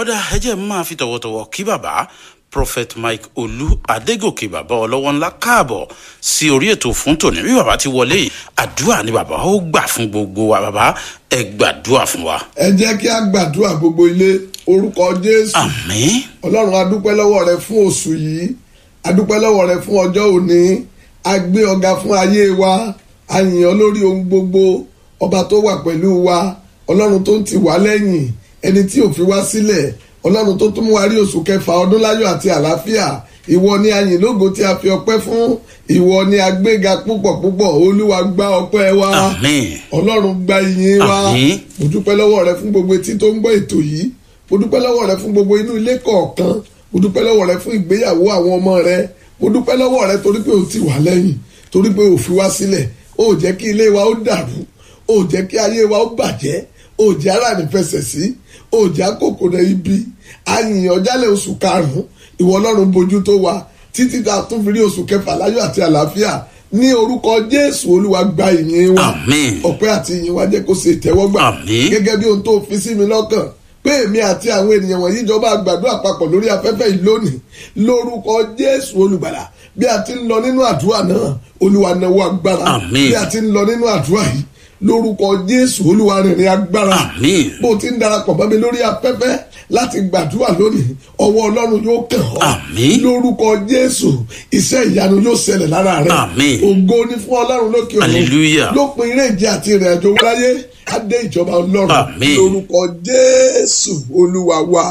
ọ̀dà ẹjẹ́ máa fi tọ̀wọ̀tọ̀wọ̀ kí bàbá prophet mike olú adégòkè bàbá ọlọ́wọ́ ńlá káàbọ̀ sí orí ètò fún tòní bí bàbá ti wọlé yìí àdúrà ni bàbá ó gbà fún gbogbo wa bàbá ẹ gbàdúrà fún wa. ẹ jẹ́ kí a gbàdúrà gbogbo ilé orúkọ jésù àmín ọlọ́run adúpẹ́ lọ́wọ́ rẹ fún oṣù yìí adúpẹ́ lọ́wọ́ rẹ fún ọjọ́ òní a gbé ọ̀gá fún ayé wa a yìn ọ́ lórí ohun gbogbo ọba tó wà pẹ̀lú wa ọlọ́run tó ń tì wá lẹ́yìn ẹni tí ò fi wá sílẹ̀ ọlọ́run tó tún mú wa rí oṣù kẹfà ọdún láyọ̀ àti àlàáfíà ìwọ ni a yìn lógo tí a fi ọpẹ́ fún ìwọ ni a gbéga púpọ̀ púpọ̀ olúwa gba ọpẹ́ wa àmín ọlọ́run gba ìyìn wa Àmín. mo dúpẹ́ lọ́wọ́ rẹ fún gbogbo etí tó ń gbọ́ ètò yìí mo dúpẹ́ lọ́wọ́ rẹ fún gbogbo inú ilé kọ̀ọ̀kan mo dúpẹ́ lọ́wọ́ rẹ fún ìgbéyàwó àwọn ọmọ rẹ mo dúpẹ́ lọ́wọ́ rẹ torí pé o ti wà lẹ́yìn torí pé o fi wá sílẹ̀ o ò jẹ́ kí ilé wa ó dàrú o ò jẹ́ kí ayé wa ó bàjẹ́ o ò jẹ́ ara nífẹsẹ̀ sí o ò jẹ́ àkókò rẹ ibi àyìnyàn jálẹ̀ oṣù karùn-ún ìwọ ọlọ́run bójú tó wa títí tá a tún fi rí oṣù kẹfà láyọ̀ àti àlàáfíà ní orúkọ jésù olúwa gba ìyìn wa Àmín. ọpẹ́ àti ìyìn wa jẹ́ kó ṣe ìtẹ́wọ́gbà Àmín. gẹ́gẹ́ bí ohun tó fi sí mi lọ́kàn pé èmi àti àwọn ènìyàn wọ̀nyí jọba gbàdúrà papọ̀ lórí afẹ́fẹ́ yìí lónìí lórúkọ jésù olùgbàlà bí a ti ń lọ nínú àdúrà náà olúwa náwó agbára Àmín. bí a ti ń lọ nínú àdúrà yìí lórúkọ jésù olúwa rìnrìn agbára Àmín. bó o ti ń darapọ̀ bá mi lórí afẹ́fẹ́ láti gbàdúrà lónìí ọwọ́ ọlọ́run yóò kàn ọ́ Àmín. lórúkọ jésù iṣẹ́ ìyanu yóò ṣẹlẹ̀ lára rẹ̀ Àmín. ògo ni fún ọlọ́run lókè ọ̀run Hallelujah. lópin eré ìje àti ìrìn àjò wáyé á dé ìjọba ọlọ́run Àmín. lórúkọ jésù olúwa wa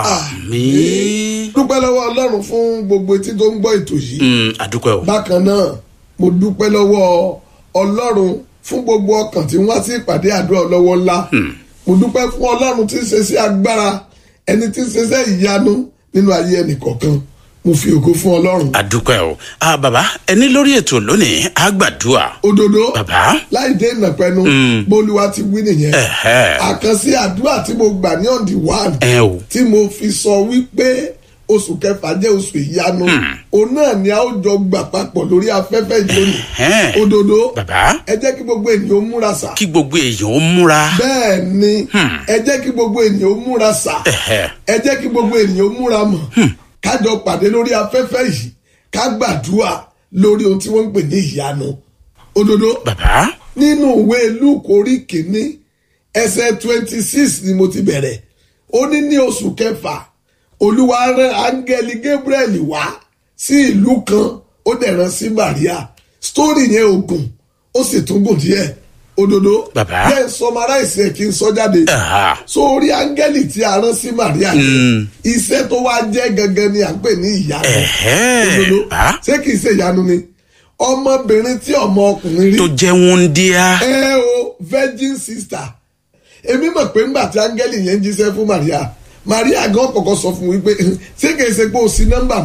àmín. dúpẹ́ lọ́wọ́ ọlọ́run fún gbogbo etí tó ń gbọ́ ètò yìí Mm, àdúpẹ́ o. bákan náà mo dúpẹ́ lọ́wọ́ ọlọ́run fún gbogbo ọkàn tí wọ́n sí ìpàdé àdúrà ọlọ́wọ́ ńlá mo dúpẹ́ fún ọlọ́run tí ń ṣe sí agbára ẹni tí ń ṣe sí ìyanu nínú ayé ẹnì kọ̀ọ̀kan mo fi ògo fún ọlọ́run àdúpẹ́ o. Ah, bàbá ẹni lórí ètò lónìí á gbàdúrà. òdodo bàbá láì dé ìnàpẹnu bólúwa ti wí nìyẹn ẹ̀hẹ́. àkànṣe àdúrà tí mo gbà ní on the one ẹ o. tí mo fi sọ wípé oṣù kẹfà jẹ́ oṣù ìyanu òun náà ni a ó jọ gbà papọ̀ lórí afẹ́fẹ́ ìlónìí Ẹ̀hẹ́n. òdodo bàbá ẹ jẹ́ kí gbogbo ènìyàn ó múra sà kí gbogbo èèyàn ó múra. bẹ́ẹ̀ ni ẹ jẹ́ kí gbogbo ènìyàn ó múra sà Ẹ̀hẹ́. ẹ jẹ́ kí gbogbo ènìyàn ó múra mọ̀ kájọ pàdé lórí afẹ́fẹ́ yìí ká gbàdúrà lórí ohun tí wọ́n ń pè ní ìyanu òdodo bàbá nínú ìwé luke orí kìíní ẹsẹ̀ twenty six ni mo ti bẹ̀rẹ̀ ó ní ní oṣù kẹfà olúwa rán áńgẹ́lì gabriel wá sí ìlú kan ó dẹ̀ rán sí maria story yẹn ogun ó sì tún gùn díẹ̀ òdodo Bàbá. yẹn sọmaráìsì ẹ̀ kí n sọ jáde Ẹ̀hà. sórí áńgẹ́lì tí a rán sí maria yẹn iṣẹ́ tó wá jẹ́ gangan ni à ń pè ní ìyanu Ẹ̀hẹ́. òdodo bàbá ṣé kìí ṣe ìyanu ni ọmọbìnrin tí ọmọ ọkùnrin rí tó jẹ́ wúndíá. ẹ o virgin sister èmi mọ̀ pé ńgbà tí áńgẹ́lì yẹn jíṣẹ́ fún maria maria gan kọ̀kọ́ sọ fún wípé ṣé kìí ṣe pé o sí nọ́mbà